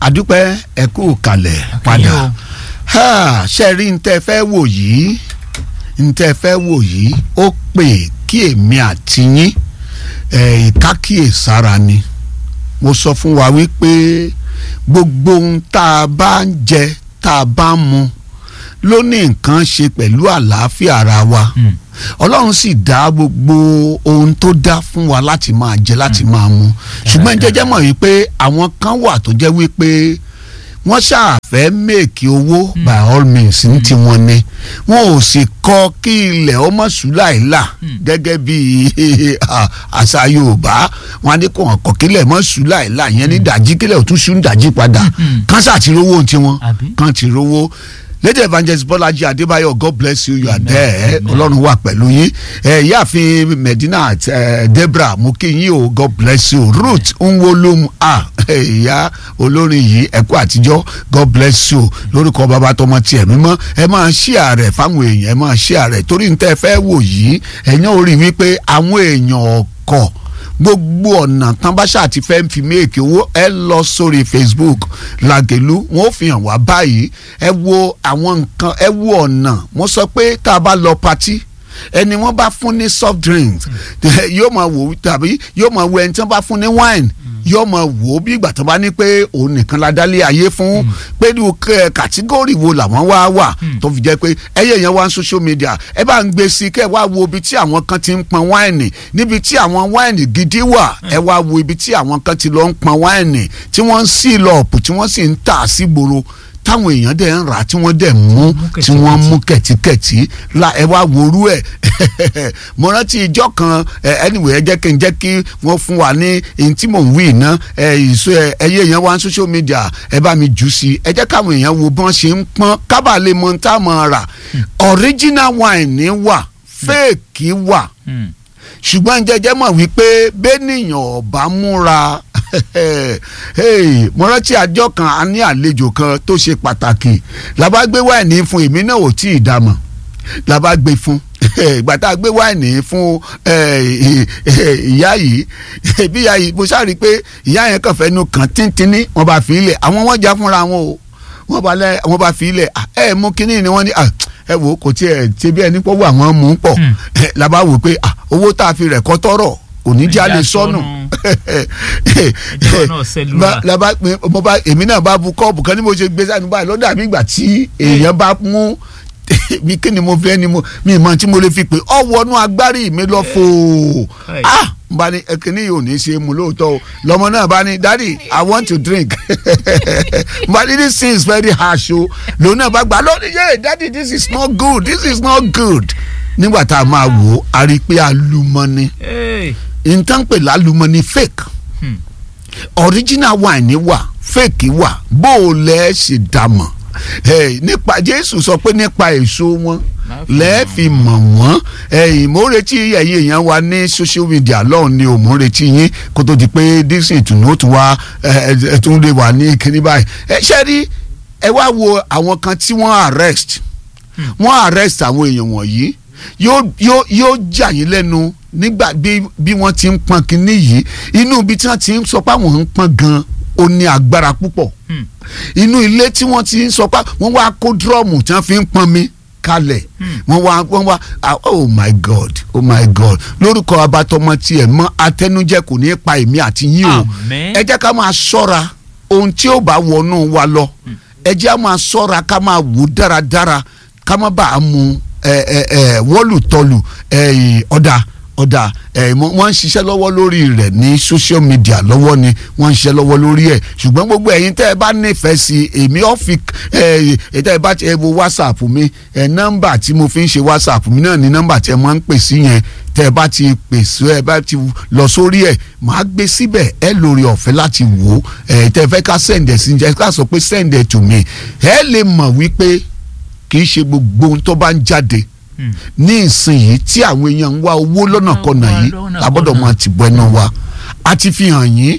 àdúpẹ́ ẹ kú kalẹ̀ padà Ha, ṣe rí n tẹ́ fẹ́ wò yìí n tẹ́ fẹ́ wò yìí ó pè kí èmi àti yín ẹ̀ ìkákíyèsára ni mo sọ fún wa wípé gbogbo ohun tá a bá ń jẹ tá a bá ń mu ló ní nǹkan ṣe pẹ̀lú àlàáfíà ara wa ọlọ́run sì dá gbogbo ohun tó dá fún wa láti máa jẹ láti máa mu ṣùgbọ́n jẹ́jẹ́ mọ̀ wípé àwọn kan wà tó jẹ́ wípé wọ́n ṣàfẹ́ mèkì owó by all means ní tiwọn ni wọn ò sì kọ kí ilẹ̀ ọmọ sùláìlà gẹ́gẹ́ bí àṣà yorùbá wọn á ní kó hàn kọ kílẹ̀ mọ́ sùláìlà yẹn ní dàjí kílẹ̀ òtún sùn dàjí padà kán ṣáà ti rówó tiwọn kán ti rówó lady evangelist bọ́lájí adébáyọ̀ god bless you you are there ọlọ́run wà pẹ̀lú yín ìyáàfin medina debra mo kí yín o god bless you ruth nwolum a ìyá olórin yìí ẹ̀kú àtijọ́ god bless you lórúkọ bàbá tọmọ tiẹ̀ mímọ́ ẹ máa ṣí ààrẹ fáwọn èèyàn ẹ máa ṣí ààrẹ torí ní tẹ́ ẹ fẹ́ wò yìí ẹ̀yàn ò rí wípé àwọn èèyàn ọkọ̀ gbogbo ọ̀nà tán bá ṣáà ti fẹ́ fi méèkì owó ẹ lọ sórí facebook làgẹ̀lú wọn ò fi hàn wá báyìí ẹ wo àwọn nǹkan ẹ wo ọ̀nà mo sọ pé tá a bá lọ patí ẹni wọ́n bá fún ní soft drinks yóò máa wò tàbí yóò máa wo ẹni tí wọ́n bá fún ní wine yóò máa wò ó bí ìgbà tó bá ní pé òun nìkan la dálé ayé fún pé ní kàtígórì wo làwọn wá wà tó fi jẹ́ pé ẹyẹ yẹn wá ń social media ẹ bá ń gbé sí kẹ́ ẹ wá wo ibi tí àwọn kan ti ń pọn wáìnì níbi tí àwọn wáìnì gidi wà ẹ wá wo ibi tí àwọn kan ti lọ ń pọn wáìnì tí wọ́n ń sí lọ́ọ̀pù tí wọ́n sì ń tà sí gbòòrò táwọn èèyàn dẹ̀ ń rà tí wọ́n dẹ̀ mú tí wọ́n mú kẹ̀tíkẹ̀tí la ẹ wá worú ẹ̀ mo rántí ìjọ kan anyway ẹ jẹ́ kí n jẹ́ kí wọ́n fún wa ní èyí tí mò ń wí iná ìṣó ẹyẹ èèyàn wá ní social media ẹ bá mi jù sí ẹ jẹ́ káwọn èèyàn wo bọ́n ṣe ń pọ́n kábà lè mọ tá a mọ̀ rà original wine wà fake wà ṣùgbọ́n jẹjẹ́ mọ̀ wípé bẹ́ẹ̀nìyàn ọ̀bá múra mo rántí àjọ kan a ní àlejò kan tó ṣe pàtàkì làbá gbé wáìnì fún èmi náà ò tí ì dàmọ̀ làbá gbé fún ìgbà tá a gbé wáìnì fún ìyá yìí bí ìyá yìí mo ṣáà rí i pé ìyá yẹn kàn fẹ́ nu kàn tíntínní wọ́n bá fi ilẹ̀ àwọn wọ́n já fúnra wọn o wọ́n bá lẹ́ wọ́n bá fi ilẹ̀ ẹ mú kínní ni wọ́n ní ẹ wò kò tiẹ̀ ṣe bí ẹni pọ̀ wọ àwọn mú pọ̀ làbá wò pé owó tá a fi rẹ̀ kọ́ tọ́rọ̀ onídìí a lè sọnù laba mo bá èmi náà bá bu kọ́ọ̀bù kan ní mo ṣe gbé sánú báyìí lọ́dà mi ìgbà tí èèyàn bá mú mi kí ni mo fẹ́ ni mo mi mọ tí mo lè fi pé ọ wọnú agbárí mi lọ fò ah bá ní kíní yìí ò ní ṣe mu lóòótọ́ o lọ́mọ náà bá ní daddy i want to drink but this thing is very harsh o lòun náà bá gbà lónìí yé daddy this is not good this is not good nígbà tá a máa wò ó a rí i pé alumọ́ni nǹkan pè lálùmọ́ni fake hmm. original wine wà fake wà bó o lẹ́ ṣe dàmọ̀ hey, nípa jésù sọ pé nípa èso wọn lẹ́ẹ̀fì mọ̀ wọ́n ẹ̀yìn mo retí ẹ̀yin èèyàn wa ní social media lọ́hùn ni ò mo retí yín kó tó di pé dísìn ìtùnú ó tún wá ẹ̀ tún lè wà ní kíní báyìí ẹ ṣe rí ẹ wá wo àwọn kan tí wọ́n arrest wọ́n arrest àwọn èèyàn wọ̀nyí yóò yóò yóò jà yín lẹ́nu nígbà bí bí wọ́n ti ń pọn kínní yìí inú ibi tí wọ́n ti ń sọ pé àwọn ń pọn gan ó ní agbára púpọ̀ inú ilé tí wọ́n ti ń sọ pé wọ́n wá kó dúrọ́ọ̀mù tí wọ́n fi ń pọn mi kalẹ̀ wọ́n wá wọ́n wá oh my god oh my god lórúkọ abatọmọ tiẹ̀ mọ́ atẹnujẹ kò ní pa èmi àti yín o ẹ jẹ́ ká máa ṣọ́ra ohun tí ó bá wọnú wa lọ ẹ jẹ́ ká máa ṣọ́ra ká máa wò dáradára ká má bàa mu wọ́lùtọ́lù ọ̀dà ọ̀dà wọ́n ń ṣiṣẹ́ lọ́wọ́ lórí rẹ̀ ní social media lọ́wọ́ ni wọ́n ń ṣiṣẹ́ lọ́wọ́ lórí ẹ̀ ṣùgbọ́n gbogbo ẹ̀yin tẹ́ ẹ bá nífẹ̀ẹ́ sí èmi ọ̀fi tẹ́ ẹ bá ti ẹ wo whatsapp mi nọ́mbà tí mo fi ń ṣe whatsapp mi náà ni nọ́mbà tí ẹ máa ń pè sí yẹn tẹ́ ẹ bá ti pèsè ẹ bá ti lọ sórí ẹ̀ màá gbé síbẹ̀ ẹ lórí ọ̀fẹ́ láti wò ó tẹ́ ẹ fẹ́ ká send ẹ̀ sí ẹ ká sọ pé send ẹ̀ to me ẹ lè mọ̀ wípé kì í ṣe gbogbo ohun tó bá ń jáde ní ìsinyìí tí àwọn èèyàn ń wá owó lọ́nà kọ̀nà yìí lábọ́dọ̀ máa ti bọ́ ẹnu wa a ti fi hàn yín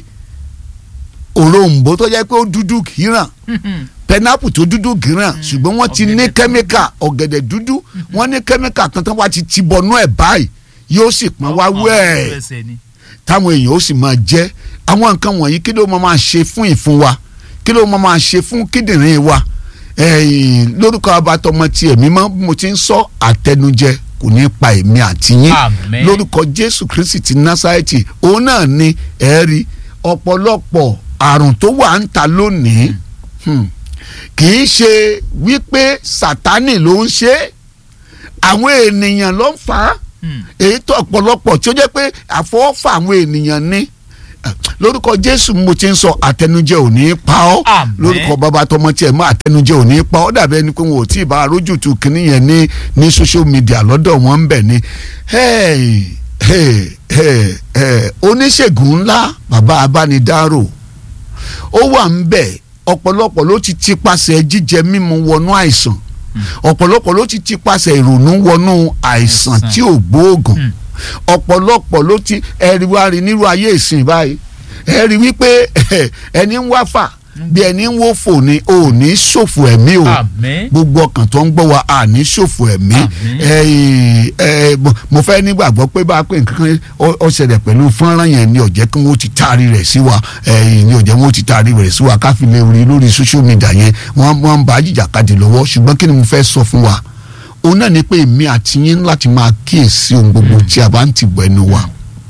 òrombó tó jẹ́ pé ó dúdú kìíràn pẹnápù tó dúdú kìíràn ṣùgbọ́n wọ́n ti ní kẹ́míkà ọ̀gẹ̀dẹ̀ dúdú wọ́n ní kẹ́míkà kan tán wá ti ti bọnú ẹ̀ báyìí yóò sì pọ́n wá wẹ́ẹ̀ táwọn èèyàn ó sì máa jẹ́ àwọn nǹkan wọ̀nyí kí ló máa máa ṣe fún ìfun wa kí ló máa máa ṣe fún kíndìnrín wa ẹ̀yìn lórúkọ abatọmọ tí èmi mọ́ bí mo ti ń sọ àtẹnujẹ kò ní pa èmi àti yín Àmín. lórúkọ jésù kristi ti násárẹ́tì òun náà ni ẹ̀rí ọ̀pọ̀lọpọ̀ àrùn tó wà ń ta lónìí hmm, kì í ṣe wípé sátánì ló ń ṣe é àwọn ènìyàn ló ń fà á Hmm. èyí tó ọ̀pọ̀lọpọ̀ tí ó jẹ́ pé àfọwọ́fà àwọn ènìyàn ní lórúkọ jésù mo ti ń sọ àtẹnujẹ ò ní í pa ọ́ Àmín. lórúkọ bàbá tọmọ tiẹ̀ mọ́ àtẹnujẹ ò ní í pa ọ́ dàbí ẹni pé wọn ò tí ì bá arójútu kínní yẹn ní ní social media lọ́dọ̀ wọn ń bẹ̀ ni Hey, hey, hey, hey, oníṣègùn ńlá bàbá abánidárò ó wà ń bẹ̀ ọ̀pọ̀lọpọ̀ ló ti tipasẹ̀ jíjẹ mímu wọnú àìsàn ọ̀pọ̀lọpọ̀ ló ti tipasẹ̀ ìrònú wọnú àìsàn Àìsàn. tí ò gbóògùn Mm. ọ̀pọ̀lọpọ̀ ló ti ẹ̀rí wá rí nírú ayé ìsìn báyìí ẹ̀rí wípé ẹni ń wá fà bí ẹni ń wó fò ni ò ní ṣòfò ẹ̀mí o àmín gbogbo ọkàn tó ń gbọ́ wa à ní ṣòfò ẹ̀mí Àmín. ẹ̀yìn, ẹ̀, mo- mo fẹ́ nígbàgbọ́ pé bá a pè nǹkan ó ó ṣẹlẹ̀ pẹ̀lú fọ́nrán yẹn ni ó jẹ́ kí wọ́n ti taari rẹ̀ sí wa ẹ̀yìn, ni ó jẹ́ wọ́n ti taari rẹ̀ sí wa ká fi lè rí lórí social media yẹn wọ́n wọ́n ń bá jìjàkadì lọ́wọ́ ṣùgbọ́n kí ni mo fẹ́ sọ fún wa òun náà ni pé èmi àti yín láti máa kíyèsí ohun gbogbo tí a bá ń tìbọ̀ ẹnu wa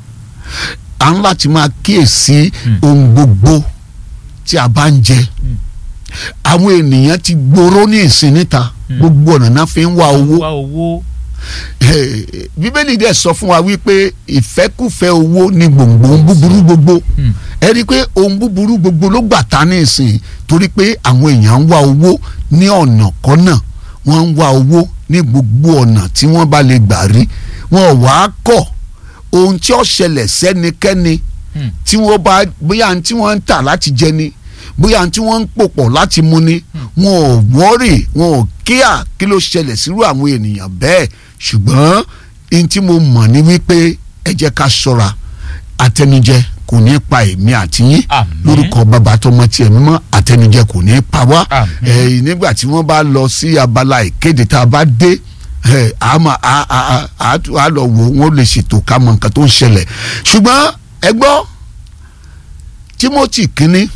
à ń láti máa kíyèsí ohun gbogbo tí a bá ń jẹ àwọn ènìyàn ti gbòòrò ní ìsìn níta gbogbo ọ̀nà náà fi ń wá owó wá owó Eh, bíbélì dẹ̀ sọ fún wa wípé ìfẹ́kùfẹ́ owó ni gbòǹgbò ohun búburú gbogbo Hmm. ẹ rí i pé ohun búburú gbogbo ló gbà ta ní ìsìn torí pé àwọn èèyàn ń wá owó ní ọ̀nà kọ́nà wọ́n ń wá owó ní gbogbo ọ̀nà tí wọ́n bá lè gbà rí wọn ò wá kọ̀ ohun tí ó ṣẹlẹ̀ sẹ́nikẹ́ni Hmm. tí wọ́n bá bóyá ohun tí wọ́n ń tà láti jẹ ni bóyá ohun tí wọ́n ń pòpọ̀ láti mu ni wọn ò wọ́rì wọn ò kíá kí ló ṣẹlẹ̀ sírú àwọn ènìyàn bẹ́ẹ̀ ṣùgbọ́n ohun tí mo mọ̀ ni wípé ẹ jẹ́ ká ṣọ́ra àtẹnujẹ kò ní pa èmi àti yín Àmín. lórúkọ bàbá tọmọ tiẹ̀ mímọ́ àtẹnujẹ kò ní pa wá Àmín. Eh, nígbà tí wọ́n bá lọ sí abala ìkéde tá a bá dé eh, a máa a a a a tún- a lọ wò wọ́n lè ṣètò ká mọ nǹkan tó ń ṣẹlẹ̀ ṣùgbọ́n ẹ gbọ́ Timothy kínní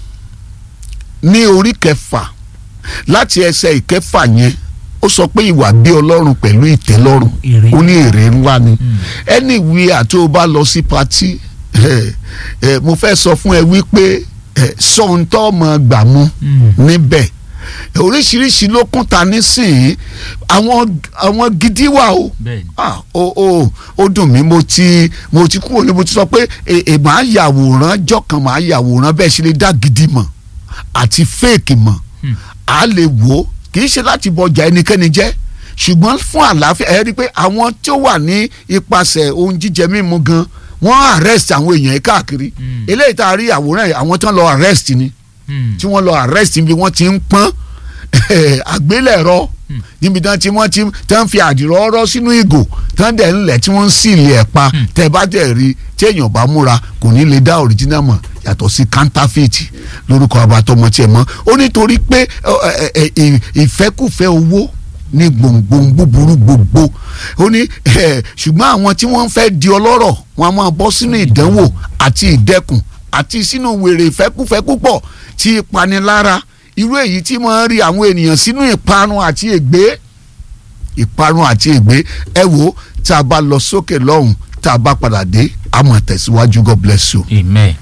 ní orí kẹfà láti ẹsẹ̀ ìkẹfà yẹn ó sọ pé ìwà bí Ọlọ́run pẹ̀lú ìtẹ́lọ́rùn Èrè. ó ní èrè ńlá ni Mm. ẹni ìwé àti ó bá lọ sí patí eh, eh, mo fẹ́ sọ fún ẹ wípé eh, sọ ohun tó mọ̀ gbà mú Mm. níbẹ̀ oríṣiríṣi ló kún ta nísìnyí àwọn àwọn gidi wà o bẹ́ẹ̀ni ah o o ó dùn mí mo ti mo ti kúrò ní mo ti sọ pé ẹ ẹ máa yàwòrán jọkàn máa yàwòrán bẹ́ẹ̀ ṣe lè dá gidi mọ̀ àti fake mọ̀ Hmm. a lè wò ó kì í ṣe láti bọjà ẹnikẹ́ni jẹ́ ṣùgbọ́n fún àlàáfíà ẹ rí i pé àwọn tí ó wà ní ipasẹ̀ ohun jíjẹ mímu gan wọ́n arrest àwọn èèyàn yìí káàkiri Hmm. eléyìí tá a rí àwòrán yìí àwọn tí wọ́n lọ arrest ni Hmm. tí wọ́n lọ arrest níbi wọ́n ti ń pọ́n àgbélẹ̀rọ níbi tí wọ́n ti wọ́n ti tí wọ́n fi àdìrọ́ ọ̀rọ̀ sínú ìgò tí wọ́n dẹ̀ ń lẹ̀ tí wọ́n ń sílì ẹ̀ pa tẹ́ bá dẹ̀ rí tí èèyàn bá múra kò ní lè dá original mọ̀ yàtọ̀ sí counterfeit lórúkọ abatọmọ tiẹ̀ mọ́ ó nítorí pé ọ, ẹ, ẹ, ẹ, ìfẹ́kùfẹ́ owó ní gbòǹgbòǹ búburú gbogbo ó ní ẹ, ṣùgbọ́n àwọn tí wọ́n fẹ́ di ọlọ́rọ̀ wọn a máa bọ́ sínú ìdánwò àti ìdẹkùn àti sínú wèrè ìfẹ́kùfẹ́ púpọ̀ tí ìpanilára irú èyí tí máa ń rí àwọn ènìyàn sínú ìparun àti ègbé ìparun àti ègbé ẹ wo tá a bá lọ sókè lọ́hùn tá a bá padà dé a máa tẹ̀síwájú God bless you. amen.